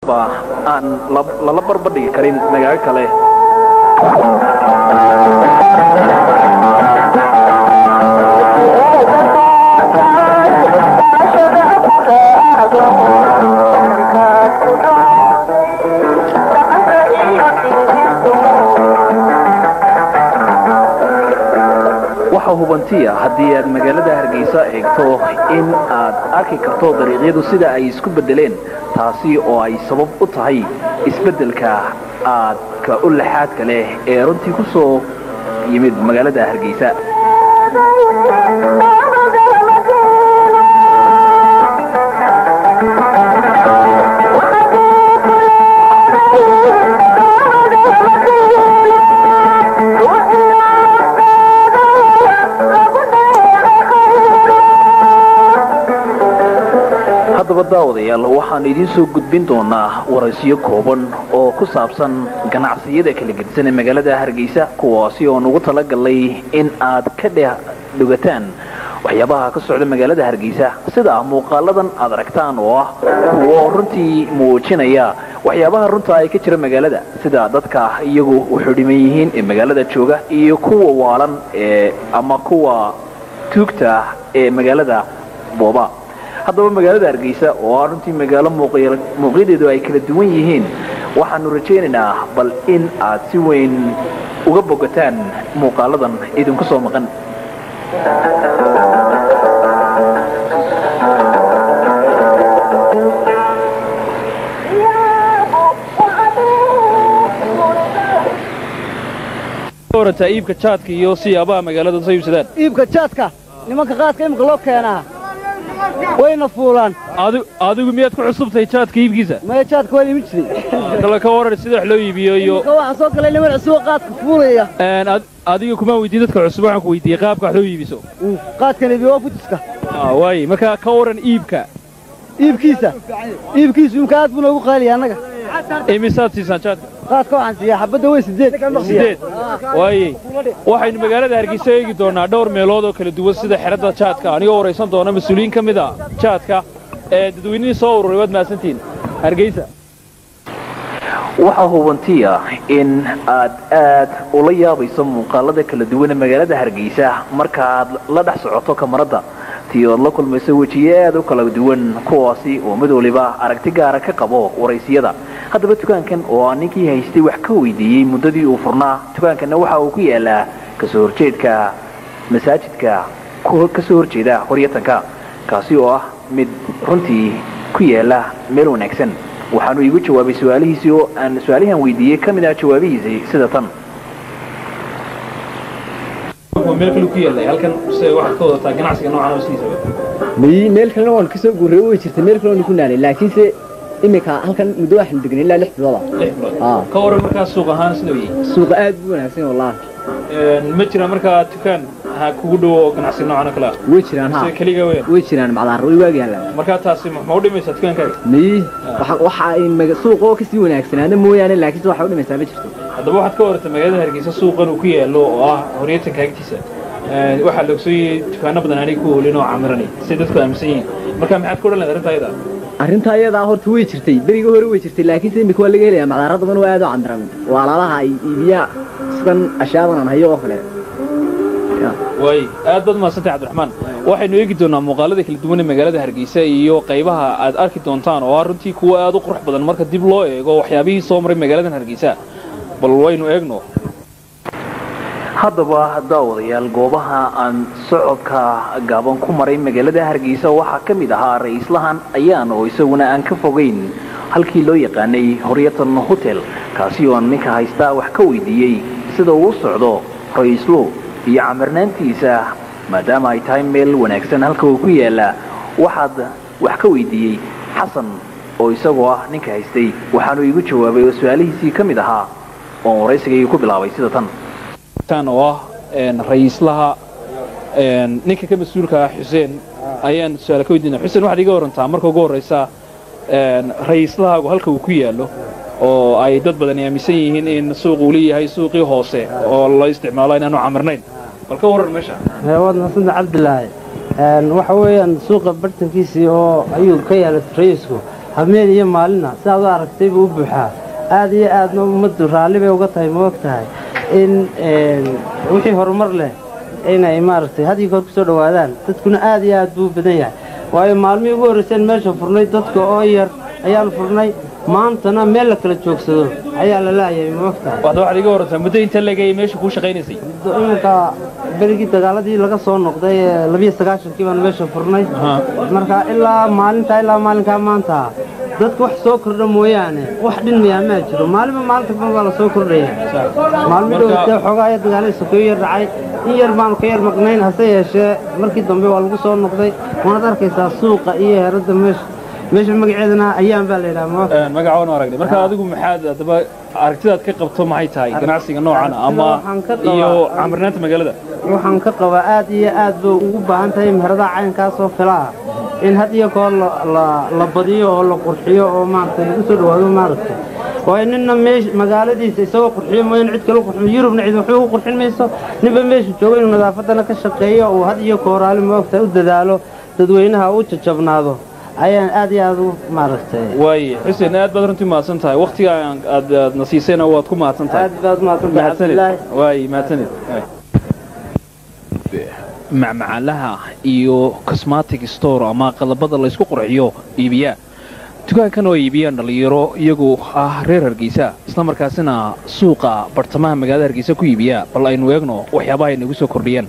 aan lala barbadhigi karin magaalo kale waxaa hubantiya haddii aad magaalada hargeysa eegto in aad arki karto dariiqyadu sida ay isku beddeleen taasi oo ay sabab u tahay isbeddelka aadka u laxaadka leh ee runtii ku soo yimid magaalada hargeysa haddaba daawadayaal waxaan idiin soo gudbin doonaa waraysiyo kooban oo ku saabsan ganacsiyada kala gedisan ee magaalada hargeysa kuwaasi oon ugu talagalnay in aad ka dheh dhugataan waxyaabaha ka socda magaalada hargeysa sida muuqaaladan aad aragtaan oo ah kuwo runtii muujinaya waxyaabaha runta ay ka jira magaalada sida dadka iyagu wuxuu dhiman yihiin ee magaalada jooga iyo kuwa waalan ee ama kuwa tuugta ee magaalada booba haddaba magaalada hargeysa oo ah runtii magaalo muuqyadeedu ay kala duwan yihiin waxaanu rajaynaynaa bal in aad si weyn uga bogataan muuqaaladan idinku soo maqan warata iibka jaadka iyo siyaabaha magaalada soo iibsadaan iibka jaadka nimanka qaadka imika loo keenaa wayna fuulaan adigu miyaad ku cusubtahay jaadka iibkiisa maya jaadka waan imin jiray kale ka waran sida wax loo iibiyo iyo imika waxaa soo galay niman cusub oo qaadka fuulaya adiga kuma weydiin dadka cusub waxaan ku weydiiyey qaabka wax loo iibiso qaadkan iibiyo waa futiska waaye marka ka waran iibka iibkiisa iibkiisu imka aad buu noogu qaaliya annaga imisaad siisaan jaadka qaadka waxaan siiyaa xabadda weyn sideed sideed waaye waxaynu magaalada hargeysa eegi doonaa dhowr meelood oo kala duwan sida xeradda jaadka anigoo waraysan doona mas-uuliyiin ka mid a jaadka ee dadweynihii soo ururay waad mahadsantihiin hargeysa waxaa hubantiya in aad aad ula yaabayso muuqaalada kala duwan ee magaalada hargeysa markaaad la dhex socoto kamaradda tii ood la kulmayso wejiye aad u kala duwan kuwaasi oo mid waliba aragti gaara ka qabo waraysiyada haddaba dukaankan oo aan ninkii haystay wax ka weydiiyey muddadii uu furnaa dukaankanna waxa uu ku yaalaa kasoo horjeedka masaajidka kasoo horjeeda horyatanka kaasi oo ah mid runtii ku yaala meel wanaagsan waxaanu iigu jawaabay su-aalihiisii oo aan su-aalihan weydiiyey ka mid ah jawaabihiisii sida tan meel kale ku yaallay halkan se waxaad ka wadataa ganacsiga noocan sidiisaba miyi meel kalena waan kasoo guurray way jirta meel kale waan ku naalay laakiinse iminka halkan muddo waxaan degnay ilaa lix bilooda lix bilood ka waran markaa suuq ahaan sidoo yahay suuqa aad buu wanaagsan wallaahi ma jiraan markaa dukaan ha kugu dhowo oo ganacsi noocan oo kale ah way jiraan ha sida keliga weyn way jiraan macdaar way waagi yaallaan markaa taasi ma u dhimaysaa dukaankaaga miyi waxa ay suuqa oo kasii wanaagsanaana mooyaane laakiinse waxa u dhimaysaa ma jirto haddaba waxaad ka warata magaalada hargeysa suuqan uu ku yaallo oo ah horyatanka agtiisa waxaa la ogsoyey dukaano badan aanay ku hoolin oo camiranay say dadku aaminsan yihiin marka maxaad ku odhan lahayd arrintaa ayada arrinta ayadaa horta way jirtay berigii hore way jirtay laakiinse imika waa laga helayaa macdaara badan oo aad u camiran waa alaalaha ay iibiya sidan ashaadan aan hayo oo kale waay aad baad mahadsantahay cabdiraxmaan waxaynu eegi doonaa muuqaalada kala duwan ee magaalada hargeysa iyo qaybaha aad arki doontaan oo ah runtii kuwa aad u qurux badan marka dib loo eego waxyaabihii soo maray magaaladan hargeysa bal waynu eegno haddaba daawadayaal goobaha aan socodka gaaban ku maray magaalada hargeysa waxaa ka mid ahaa ra-iislahan ayaan oo isaguna aan ka fogayn halkii loo yaqaanay horyatan hotel kaasi oo aan ninka haystaa wax ka weydiiyey sida uu socdo ra-iislu iyo camirnaantiisa maadaama ay tahay meel wanaagsan halka uu ku yaala waxaad wax ka weydiiyey xasan oo isagoo ah ninka haystay waxaanu iigu jawaabay oo su-aalihiisii ka mid ahaa oon waraysigaygu ku bilaabay sida tan tan oo ah ra-iislaha ninka ka mas-uulka ah xuseen ayaan su-aal ka weydiina xuseen waxaad iga warantaa marka ugu horraysa ra-iislahaagu halka uu ku yaallo oo ay dad badani aaminsan yihiin in suuq uu leeyahay suuqii hoose oo la isticmaalo inaanu camirnayn bal ka warran meesha waad mahadsantaha cabdilaahi waxa weeyaan suuqa bartankiisii oo ayuu ka yaala ra'iisku habeen iyo maalinna sidaad u aragtay buu u buuxaa aad iyo aadna ummaddu raalli bay uga tahay ma og tahay in wixii horumar leh inay maaragtay had iyo goor ku soo dhowaadaan dadkuna aad iyo aad buu u badan yahay waayo maalmihii ugu horrayseen meesha furnay dadka oo yar ayaanu furnay maantana meel la kala joogsado ayaa la laayay ma og tahay waxda waxaad iga warantaa muddo inta legayay meesha kuu shaqaynaysay iminka berigii dagaaladii laga soo noqday ee labiyo sagaashankii baanu meesha furnay marka ilaa maalintaa ilaa maalinkaa maanta dadka wax soo kordha mooyaane wax dhinmayaa maa jiro maalinba maalinta ban baa la soo kordhaya maalmi dhowtee xoogaa ayaa dagaalada sokeeyo yar dhacay in yar baanu ka yar maqnayn hase yeeshee markii dambe waa lagu soo noqday waanaad arkaysaa suuqa iyo heeradda meesha meesha magaceedana ayaan baa la yidhaha ma magaca waan aragnay marka adigu maxaad haddaba aragtidaad ka qabto maxay tahay ganacsiga noocan ama waxaan ka qabaa- iyo camirnaanta magaalada waxaan ka qabaa aad iyo aad bay ugu baahan tahay meheradaha caynkaasoo kale ah in had iyo goor la- la- la badiyo oo la qurxiyo oo maaragtay lagu soo dhowaado maaragtay waayo ninna meesh magaaladiisa isagoo qurxiyo mooyaan cid kale u qurxiyo yurubna cid waxba u qurxin mayso ninba meeshu joogo inuu nadaafaddana ka shaqeeyo uu had iyo kooraali moogta u dadaalo dadweynaha u jajabnaado ayaan aad iyo aad u maaragtay waaye xuseen aad baad runtii mahadsan tahay wakhtiga aad aad na siisayna waad ku mahadsan tahay aad baad mahadsantahay mahadsanid cabdilaahi waaye mahadsanid macmacaalaha iyo cosmatic store ama qalabada laysku qurxiyo iibiya dukaankan oo iibiyaan dhallinyaro iyagu ah reer hargeysa isla markaasina suuqa bartamaha magaalada hargeysa ku iibiya bal aynu eegno waxyaabaha ay nagu soo kordhiyeen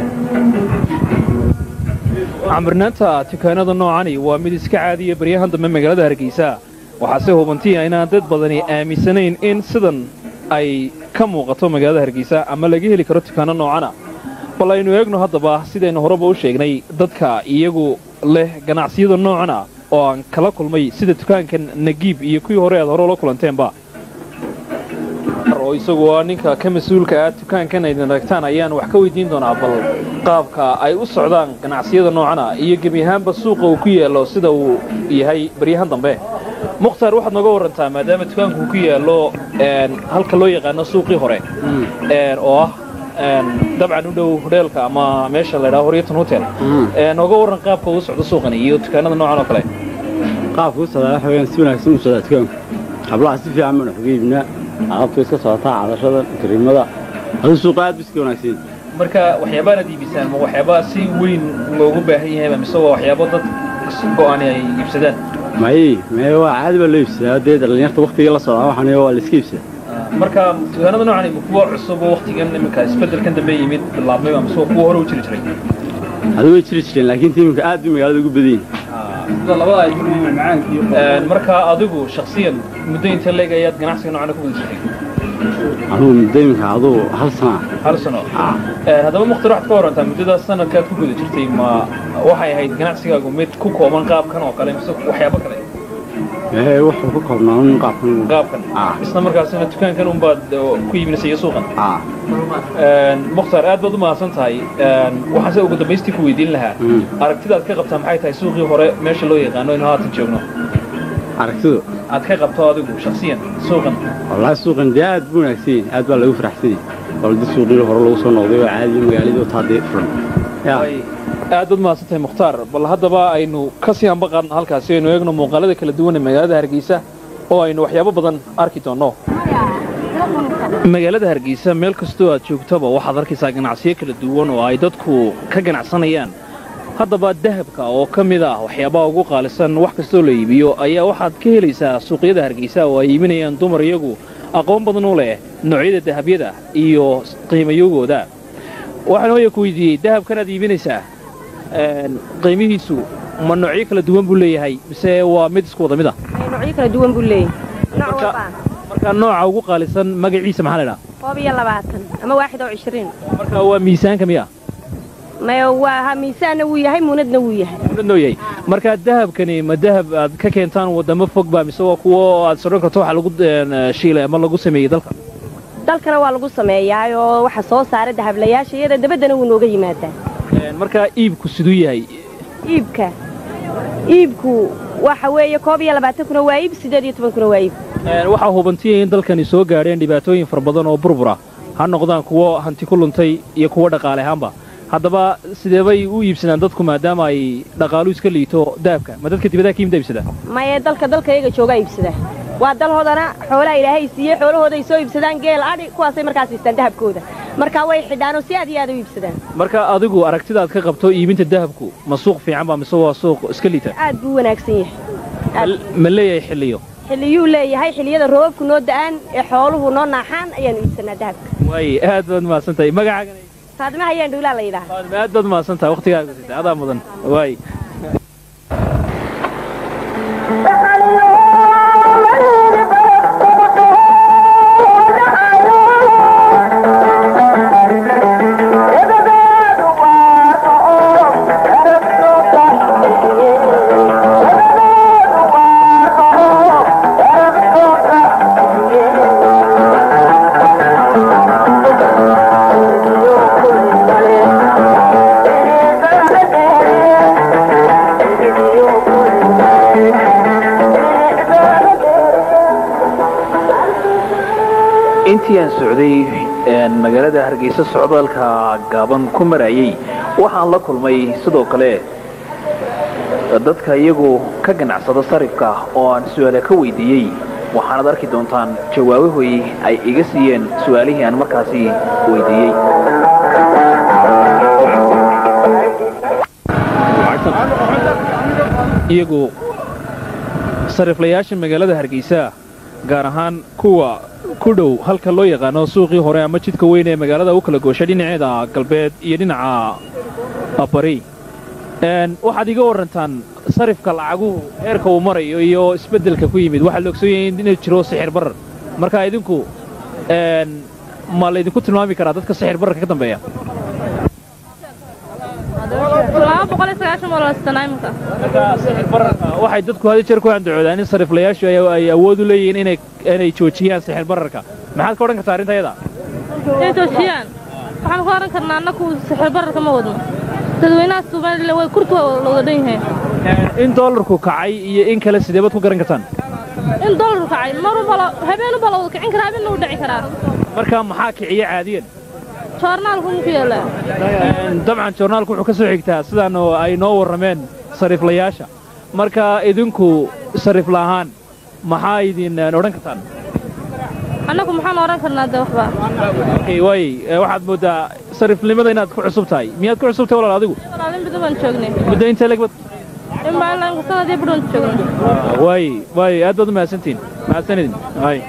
camirnaanta dukaanada noocani waa mid iska caadiya baryahan dambe magaalada hargeysa waxaase hubantiya inaan dad badani aaminsanayn in sidan ay ka muuqato magaalada hargeysa ama laga heli karo dukaano noocana bal aynu eegno haddaba sidaynu horeba u sheegnay dadka iyagu leh ganacsiyada noocan ah oo aan kala kulmay sida dukaankan nagiib iyo kuwii hore aad hore ula kulanteenba oo isagu waa ninka ka mas-uulka ah dukaankan aydin aragtaan ayaan wax ka weydiin doonaa bal qaabka ay u socdaan ganacsiyada noocan ah iyo gebi ahaanba suuqa uu ku yaallo sida uu yahay baryahan dambe mukhtaar waxaad nooga warantaa maadaama dukaanku uu ku yaallo een, halka loo yaqaano suuqii hore een, oo ah een, dabcan u dhow hodheelka ama meesha la ydhaha horyatan hotel Een, nooga waran qaabka uu socdo suuqani iyo dukaanada noocan oo kale qaabka u socdaa waxa weeyaan si wanaagsan u socdaa dukaanku hablaha si fiican baan wax uga iibinaa alaabtu iska socotaa cadashada kariimada aduu suuqa aad bu iska wanaagsan marka waxyaabaanaad iibisaan ma waxyaabaa si weyn loogu baahan yahay mise waa waxyaabo dad go'aani ay iibsadaan maye maye waa caadi baa loo iibsadaa dee dhallinyarta waktigii la socdaa waxaan waa la iska iibsadaa marka dukaanada noocan ma kuwa cusub oo waktigan iminka isbeddelkan dambe yimid bilaabmay mise waa kuwa hore u jiri jiray aduu way jiri jireen laakiin tiimka aad bay magaalada ugu badan yihin sida labada ay Een, marka adigu shakhsiyan muddo inta leeg ayaad ganacsiga noocan ku guda jirtay anugu muddo iminka aduu hal sana hal sano Een, haddaba mukhtar waxaad ka warantaa muddadaas sanadkaad ku guda jirtay ma waxay ahayd ganacsigaagu mid ku kooban qaabkan oo kale mise waxyaabo kale ee wuxuu ku koobnaa un qaabkan qaabkan Ah. isla markaasina dukaankan unbaad uh, ku iibinaysa iyo suuqan ah Een, mukhtaar aad baad u mahadsan tahay Een, waxaase ugu dambaystii ku weydiin lahaa Mm. aragtidaad ka qabtaa maxay tahay suuqii hore meesha loo yaqaano inuu haatan joogno aragtidu aad ka qabto adigu shakhsiyan suuqan wallaahi suuqan dee aad buu wanaagsan yahay aad baa lagu faraxsan yahay waldi suuqii hore lagu soo noqday oo caadi magaaladii oo taadee furan yaa Way aad baad mahadsan tahay mukhtaar bal haddaba aynu ka sii anba qaadno halkaasi aynu eegno muuqaalada kala duwan ee magaalada hargeysa oo aynu waxyaabo badan arki doonno magaalada hargeysa meel kastoo aad joogtaba waxaad arkaysaa ganacsiyo kala duwan oo ay dadku ka ganacsanayaan haddaba dahabka oo ka mid ah waxyaabaha ugu qaalisan wax kastoo la iibiyo ayaa waxaad ka helaysaa suuqyada hargeysa oo ay iibinayaan dumar iyagu aqoon badan u leh noocyada dahabyada iyo qiimayogooda waxaan hooya ku weydiiyey dahabkan aad iibinaysaa een, qiimihiisu ma noocyo kala duwan buu leeyahay mise waa mid isku wada mid ah noocyo kala duwan buu leeyahay nooc Marka- walbaan marka nooca ugu qaalisan magaciisa maxaa la idhaha koob iyo labaatan ama waaxid oo cishriin marka waa miisaanka miya maya waa ha miisaanna wuu yahay muunadna wuu yahay muunad noo yahay marka dahabkani ma dahab aad ka keentaan wadamo fog ba mise waa kuwo aad sodhan karto waxa lagu een, shiilay ama lagu sameeyey dalka dalkana waa lagu sameeyaa oo waxa soo saara dahablayaasha iyada dabaddana wuu nooga yimaadaa Een, marka iibku siduu yahay iibka iibku waxa weeye koob iyo labaatankuna waa iib siddeed iyo tobankuna waa iib Een, waxaa hubantiyay in dalkani soo gaadheen dhibaatooyin fara badan oo burbura ha noqdaan kuwo hanti ku luntay iyo kuwo dhaqaale ahaanba haddaba sidee bay u iibsadaan dadku maadaama ay dhaqaalu iska liito dahabka ma dadka dibadaha ka yimid iibsadaan maye dalka dalka iyaga joogaa iibsada waa dalhoodana xoolaha ilaahay siiyey xoolahooday soo iibsadaan geel adhi kuwaasay markaas iistaan dahabkooda marka way xidhaanoo si aad iyo aad u iibsadaan marka adigu aragtidaad ka qabto iibinta dahabku ma suuq fiican ba mise waa suuq iska liita aad buu wanaagsan yahay aad ma leeyahay xilliyo xilliyuu leeyahay xilliyada roobabku noo da'aan ee xooluhu noo naaxaan ayaanu iibsanaa dahabka waaye aad baad mahadsan tahay magacaagan faadima hayaan dhuulaa la yidhaha aad baad mahadsan tahay waqtigaaga sitay adaa mudan waaye intii aan socday magaalada hargeysa socdaalka gaaban ku marayay waxaan la kulmay sidoo kale dadka iyagu ka ganacsada sarifka oo aan su-aale ka weydiiyey waxaanaad arki doontaan jawaabahoy ay iga siiyeen su-aalihii aan markaasi weydiiyey iyagu sariflayaasha magaalada hargeysa gaar ahaan kuwa ku dhow halka loo yaqaano suuqii hore ama jidka weyn ee magaalada u kala gooshay dhinaceeda galbeed iyo dhinaca bari waxaad iga warrantaan sarifka lacaguhu heerka uu marayo iyo isbeddelka ku yimid waxaa la ogsoon yahay inuu jiro sixir barar marka idinku ma laydinku tilmaami karaa dadka sixir bararka ka dambeeya waxay dadku hadi jeer ku andacoodaan in sariflayaashu ay awood u leeyihiin inay joojiyaan sixir bararka maxaad ka odhan kartaa arrinta yada inay joojiyaan waxaan ku odhan karnaa annaku sixir bararka ma wadno dadweynaha somalilan way kurtu la wada dhan yahay in doolarku kacay iyo in kale sidee baad ku garan kartaan in doolarku kacay marubala habeenuba la wada kicin karaa habeenna wuu dhici karaa marka maxaa kiciya caadiyan joornaalku muku yaallaa dabcan joornaalku wuxuu ka soo xigtaa sidaan ay noo warrameen sariflayaasha marka idinku sarifla ahaan maxaa idin odhan kartaan annagu maxaan odhan karnaa de waxba waay waxaad mooddaa sarifnimada inaad ku cusub tahay miyaad ku cusub tahay walaal adigu walaalin bidu baan joognay muddo intee legbad in baa ilaa imka sanadii bidhoon joognay waay waay aad baad u mahadsantihin mahadsanidin waay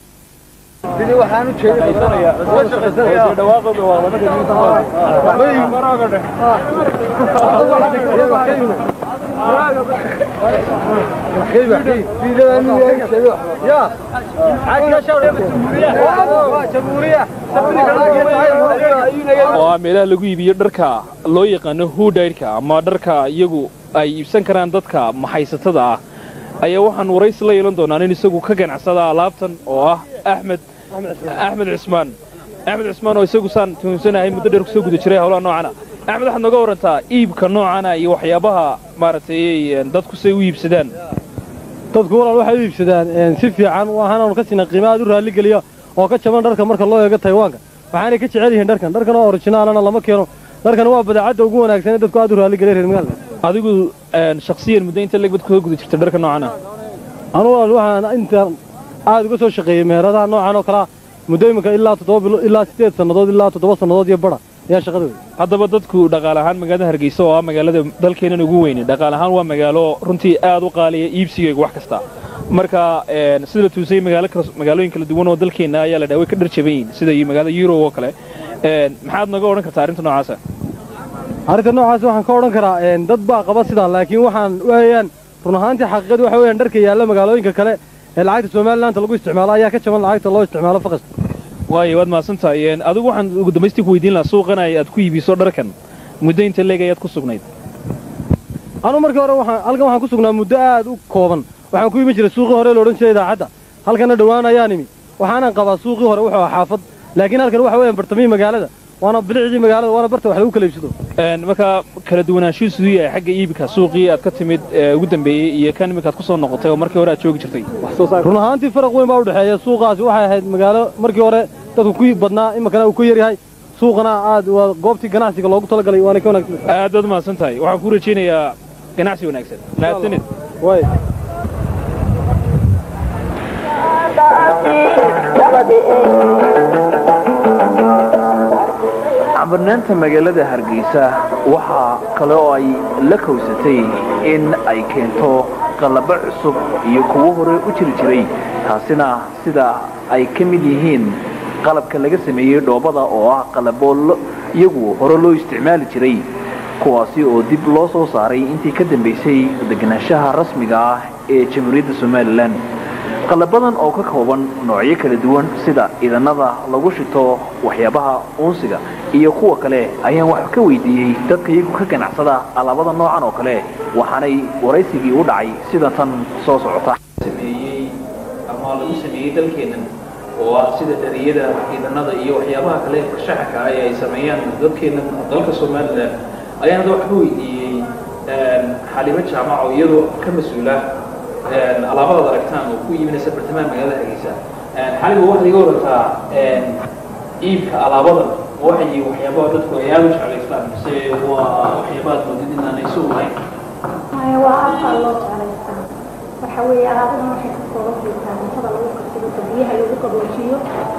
oo ah meelaha lagu iibiyo dharka loo yaqaano hudaydhka ama dharka iyagu ay iibsan karaan dadka maxaysatada ah ayaa waxaan waraysi la yeelan doonaa nin isagu ka ganacsada alaabtan oo ah axmed axmed cismaan axmed cismaan oo isagu saan tuhunsanahay muddo dheer kusoo guda jiray howlaha noocana axmed waxaad nooga warantaa iibka noocana iyo waxyaabaha maaragtay dadku say u iibsadaan dadku walaal waxay u iibsadaan si fiican waxaanaanu ka siina qiimo aad u raalligeliya oo ka jaban dharka marka loo eego taywaanka waxaanay ka jecel yihiin dharkan dharkan oo orijinaalana lama keeno dharkan waa badeecadda ugu wanaagsan ee dadku aad u raalligeliya reer magaalka adigu shakhsiyan muddo inta legbad kusoo guda jirta dharka noocana anu walaal waxaan intaan aad uga soo shaqeeyey meheradaha noocan oo kalea muddo iminka ilaa toddoba bilo ilaa siddeed sannadood ilaa toddoba sannadood iyo badha ayaa shaqada wey haddaba dadku dhaqaale ahaan magaalada hargeysa oo ah magaalada dalkeennan ugu weyne dhaqaale ahaan waa magaalo runtii aad u qaaliya iibsigayga wax kasta marka sida la tuusayay magaalooyin kala duwan oo dalkeenna ayaa la dhaha way ka dhar jaban yihin sida magaalada yurob oo kale maxaad naga odhan kartaa arrinta noocaasa arrinta noocaas waxaan ka odhan karaa dad baa qaba sidaa laakiin waxaan weeyaan run ahaantii xaqiiqadu waxa weeyaan dharka yaalla magaalooyinka kale ee lacagta somalilaanta lagu isticmaalo ayaa ka jaban lacagta loo isticmaalo faqasta waayo waad mahadsantahay adigu waxaan ugu dambaystii ku weydiin lahaa suuqan aad ku iibiso dharkan muddo inta leeg ayaad ku sugnayd anuu markii hore waxaan halkan waxaan ku sugnaa muddo aad u kooban waxaan ku iibin jiray suuqii hore la odhan jiray idaacadda halkanna dhowaan ayaan imi waxaanan qabaa suuqii hore wuxuu ahaa xaafad laakiin halkan waxa weeyaan bartamihii magaalada waana bilicdii magaalada waana barta wax lagu kala iibsado marka kala duwanaanshihu siduu yahay xagga iibka suuqii aad ka timid ugu dambeeyey iyo kan iminkaad ku soo noqotay oo markii hore aad joogi jirtay run ahaantii faraq weyn baa u dhexeeya suuqaasi waxay ahayd magaalo markii hore dadku ku badnaa iminkana uu ku yaryahay suuqana aad waa goobtii ganacsiga loogu talagalay waana ka wanaagsan aad baad umahadsan tahay waxaan ku rajaynayaa ganacsi wanaagsan mahadsanid way cabarnaanta magaalada hargeysa waxaa kale oo ay la kowsatay in ay keento qalabo cusub iyo kuwo hore u jiri jiray taasina sida ay ka mid yihiin qalabka laga sameeyey dhoobada oo ah qalabo iyagu hore loo isticmaali jiray kuwaasi oo dib loo soo saaray intii ka dambaysay deganaanshaha rasmiga ah ee jamhuuriyadda somalilan qalabadan oo ka kooban noocyo kala duwan sida idanada lagu shito waxyaabaha uunsiga iyo kuwa kale ayaan wax ka weydiiyey dadka iyagu ka ganacsada alaabada noocan oo kale waxaanay waraysigii u dhacay sida tan soo socota sameeyey ama lagu sameeyey dalkeennan oo ah sida dhariyada idanada iyo waxyaabaha kale shaxka ah ee ay sameeyaan dadkeennan dalka somalilan ayaan hadda wax ka weydiiyey xalimo jaamac oo iyadoo ka mas-uula alaabadaad aragtaan oo ku iibinaysa bartamaha magaalada hargeysa xaliga waxaad iga warantaa iibka alaabadan waxay yihiin waxyaabaha dadku ay aada u jeclaystaan mise waa waxyaabaad moodid inaanay soo lahayn maya waa aadka loo jeclaystaa waxa weeye alaabadan waxay ka kooban jirtaa cuntada lagu karsado biyaha lagu qaboojiyo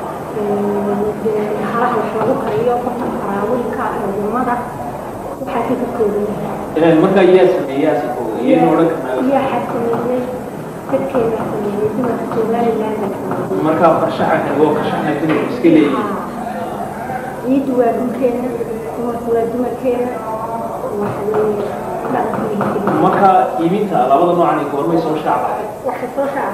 halaha wax lagu kariyo qofka faraawinka lumada waxaasay ka kooban yihiin marka yaa sameeyaa si kooga iyaynu odhan karnaa iyaa xakameeyey dadkeena sameeyey dumarka somaliland marka farshaxanka oo farshaxna dumarku iska leeyihiin ciiddu waa dhulkeena dumarku waa dumarkeena waxa weeye dhaqankeena marka iibinta alaabada noocan goormay soo shaac lahayd waxay soo shaaca